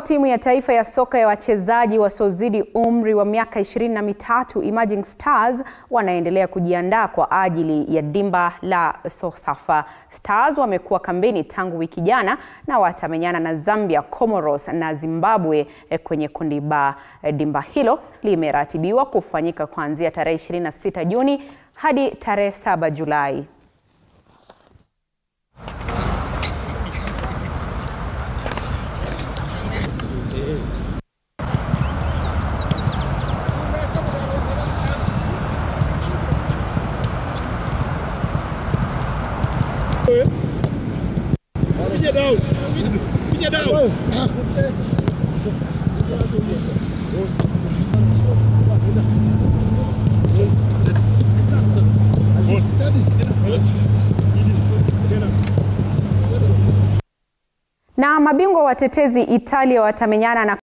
timu ya taifa ya soka ya wachezaji wasiozidi umri wa miaka ishirini na mitatu Emerging Stars wanaendelea kujiandaa kwa ajili ya dimba la Sosafa. Stars wamekuwa kambini tangu wiki jana na watamenyana na Zambia, Comoros na Zimbabwe kwenye kundi ba. Dimba hilo limeratibiwa kufanyika kuanzia tarehe 26 Juni hadi tarehe 7 Julai. Finya down. Finya down. Na mabingwa watetezi Italia watamenyana na